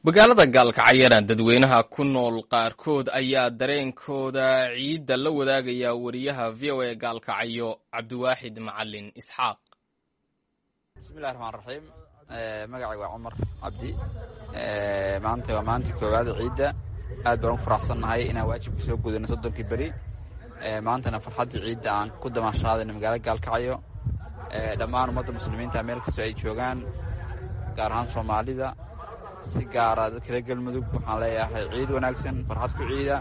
magaalada gaalkacyana dadweynaha ku nool qaarkood ayaa dareenkooda ciidda la wadaagaya wariyaha v o a gaalkacyo cabdiwaaxid macalin isxaaq bismillahi raxmaan raxiim magacay waa cumar cabdi maanta waa maalinta koowaada ciidda aad baan ugu faraxsannahay inaan waajibka soo gudano soddonkii beri maantana farxaddii ciidda aan ku damaashaadayna magaalada gaalkacyo dhammaan ummadda muslimiinta meel kastoo ay joogaan gaar ahaan soomaalida si gaara dadka reer galmudug waxaan leeyahay ciid wanaagsan farxad ku ciida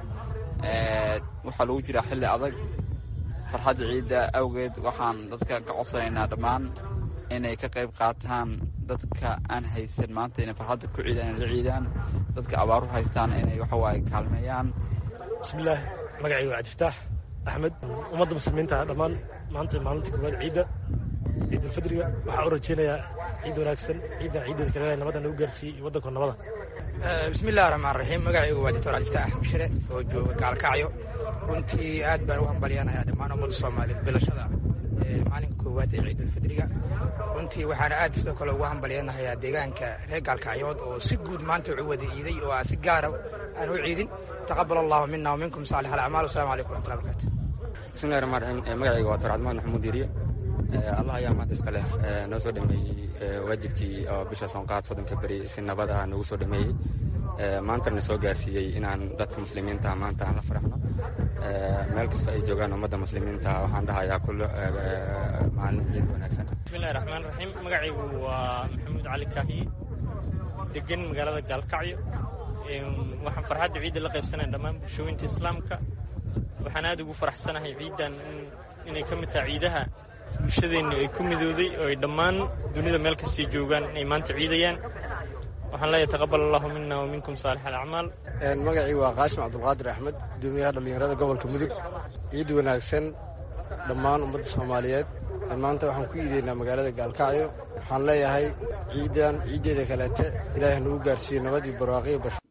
waxaa lagu jiraa xilli adag farxadda ciidda awgeed waxaan dadka ka codsanaynaa dhammaan inay ka qayb qaataan dadka aan haysan maanta inay farxadda ku ciidaan inay la ciidaan dadka abaaru haystaan inay waxawaaye kaalmeeyaan bismillaahi magacayga waa cabdifataax axmed ummadda muslimiinta dhammaan maanta maalinta koowaad ciidda ciidulfidriga waxaa u rajeynayaa ciid wanaagsan ciiddan ciiddeeda kale nabadda nagu gaarsiiyey iyo waddanko nabada bismillahi raxmaan raxiim magacaygu waa doctor cabdifataax bashire oo jooga gaalkacyo runtii aad baan u hambalyanayaa dhammaan ummadda soomaaliyeed bilashada maalinka koowaad ee ciidulfidriga runtii waxaana aad sidoo kale ugu hambalyanahayaa deegaanka reer gaalkacyood oo si guud maanta u wada iiday oo aan si gaara aan u ciidin taqabal allahu mina waminkum saalix alacmaal wasalaamu calaykum raxmatullahi barakaatu bismillahi raxmaan raxiim magacayga waa doctor cabdimaan maxamuud diiriye allah ayaa maanta iska leh noo soo dhameeyey waajibkii oo bisha soonqaad soddonka beri si nabad ah noogu soo dhameeyey maantana soo gaarsiiyey inaan dadka muslimiinta maanta aan la faraxno meel kasta ay joogaan ummadda muslimiinta waxaan dhahayaa kullo maalin ciid wanaagsan bismillahi raxmaan raxiim magacaygu waa maxamuud cali kaahiye degan magaalada gaalkacyo waxaan farxadda ciidda la qaybsanaya dhammaan bulshooyinta islaamka waxaan aad ugu faraxsanahay ciiddan inay ka mid tahay ciidaha bulshadeenna ay ku midooday oo ay dhammaan dunida meel kastay joogaan inay maanta ciidayaan waxaan leeyahay taqabal allahu mina wa minkum saalix alacmaal magacii waa qaasim cabdulqaadir axmed gudoomiyaha dhallinyarada gobolka mudug ciid wanaagsan dhammaan ummadda soomaaliyeed maanta waxaan ku iideynaa magaalada gaalkacyo waxaan leeyahay ciiddan ciiddeeda kaleete ilaahay nagu gaarsiiyo nabadii barwaaqiyo basho